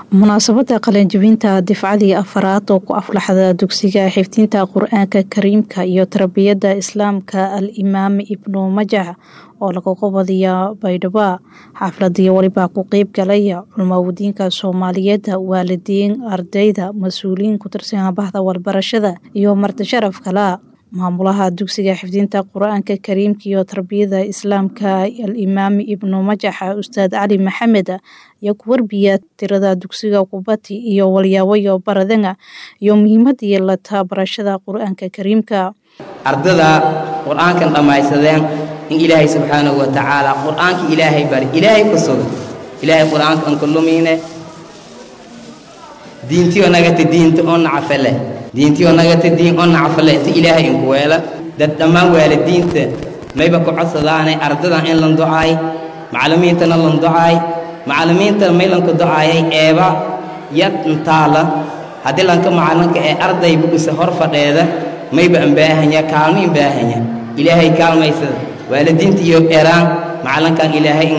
munaasabada qalinjibinta difcadii afaraad oo ku aflaxda dugsiga xifdinta qur-aanka kariimka iyo tarbiyada islaamka al imaam ibnu majax oo laga qobadiya baydhabo xafladii walibaa ku qeyb galaya culmawadiinka soomaaliyeed waalidiin ardayda mas-uuliyiin ku tirsan bahda walbarashada iyo marti sharaf kala maamulaha dugsiga xifdinta qur-aanka kariimka iyo tarbiyada islaamka al imaam ibnu majax ustaad cali maxamed ayaa ku warbiya tirada dugsiga kubati iyo walyaawayo baradanga iyo muhiimadii lata barashada qur-aanka kariimka ardada qur-aankan dhammaysadeen in ilaahay subxaanahu wa tacaala qur-aanka ilaahay bari ilaahay ku suga ilaahay qur-aanka anka lumiine diintiyo nagata diinta oo nacfale diintiyo nagata diin oo nacfale inta ilaahay inku weela dad dhammaan waalidiinta mayba ku codsadaanay ardadan in lan ducaay macallimiintana lan ducaay macallimiinta may lanka ducaayay eeba yad intaala haddii lanka macallinka ee arday bugisa hor fadheeda mayba anbaahanya kaalmo inbaahanya ilaahay kaalmaysada waalidiinta iyo eraan macallinkan ilaahay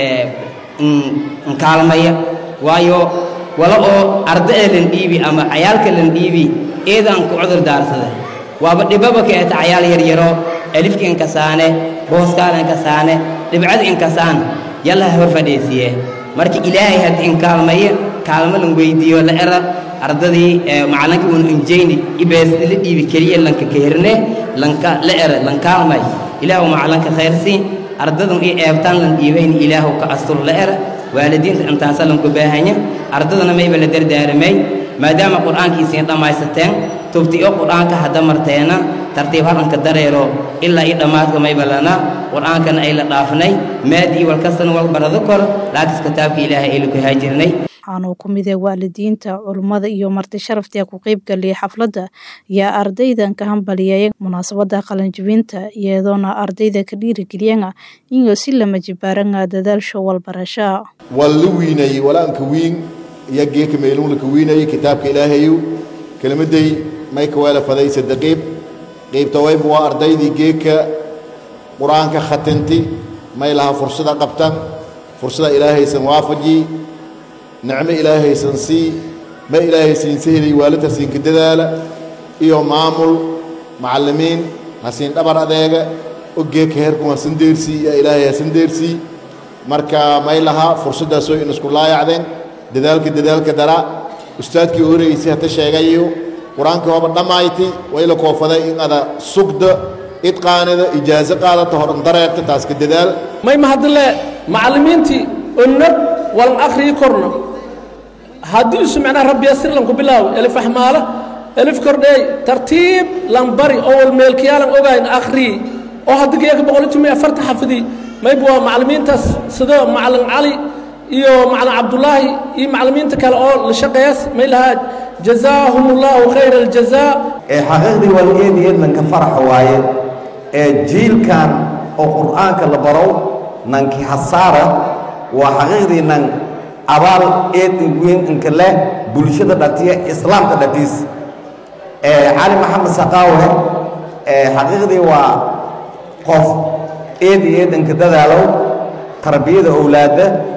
inkaalmaya waayo wala oo arda'e lan dhiibi ama cayaalka lan dhiibi eedaan ku cudur daarsada waaba dhibaba ka eta cayaal yaryaro alifka inkasaane booskaala inkasaane dhibcada inkasaan yalla haba fadhiisiye marka ilaahay haddi inkaalmaya kaalmo lan weydiiyo la era ardadii macallinka uun injayni ibeesda la dhiibi keliya lanka keerne lanka la era lankaalmay ilaahu macallinka khayrsiin ardadan io eebtaan lan dhiibayni ilaahu ka astur la era waalidiinta intaasa lanku baahanya ardadana mayba la dardaaramay maadaama qur-aankiisiin dhammaysateen tubti oo qur-aanka hadda marteena tartiib haranka dareero ilaa io dhammaadka mayba lana qur-aankana ay la dhaafnay maadii walkastana wal barado kor laakis kitaabka ilaahay ay laku haajirnay waxaanuu ku mid ah waalidiinta culummada iyo marti sharaftii ku qeyb galiyay xafladda ayaa ardaydan ka hambaliyaya munaasabada qalinjibinta iyadoona ardayda ka dhiirigeliyana inuu si lama jibaaranga dadaalsho walbarasha waa la wiinayey walaanka wiin iyo geeka meelun laka wiinayey kitaabka ilaahayu kelmaday mayka weela faday sadde qeyb qeybta wayba waa ardaydii geeka qur-aanka khatinti may laha fursada qabtan fursada ilaahaysan waafaji nicmo ilaahaysan sii ma ilaahaysiinsa helay waalid hasiinka dadaala iyo maamul macallimiin hasiin dhabar adeega ogeeka heerkun hasan deersii yaa ilaahay hasan deersii marka may lahaa fursaddaasoo in isku laayacdeen dadaalka dadaalka dara ustaadkii horeysay hata sheegayo qur-aankii hoba dhammayti wayla koofaday in ada sugda idqaanida ijaaso qaadata horan dareerta taaska dadaal may mahadle macallimiintii onnad walan akhriyi korna haddii isu macnaha rabbiya sir lanku bilaawo elif axmaala elif kordheey tartiib lan bari oo wal meelkayaalan ogayn akhriyi oo haddii geeka boqolitumiy afarta xafidii mayba waa macallimiintaas sida macallin cali iyo macallin cabdulaahi iyo macallimiinta kale oo la shaqeeyas may lahaa jazaahum ullahu khayra aljazaa ee xaqiiqdii waligeediyeed lanka faraxa waaye ee jiilkan oo qur'aanka la barow nanki hasaara waa xaqiiqdii nan abaal eed weyn inka leh bulshada dhatiya islaamka dhatiis cali maxamed saqaawe xaqiiqdii waa qof eed iyo eed inka dadaalow tarbiyada owlaadda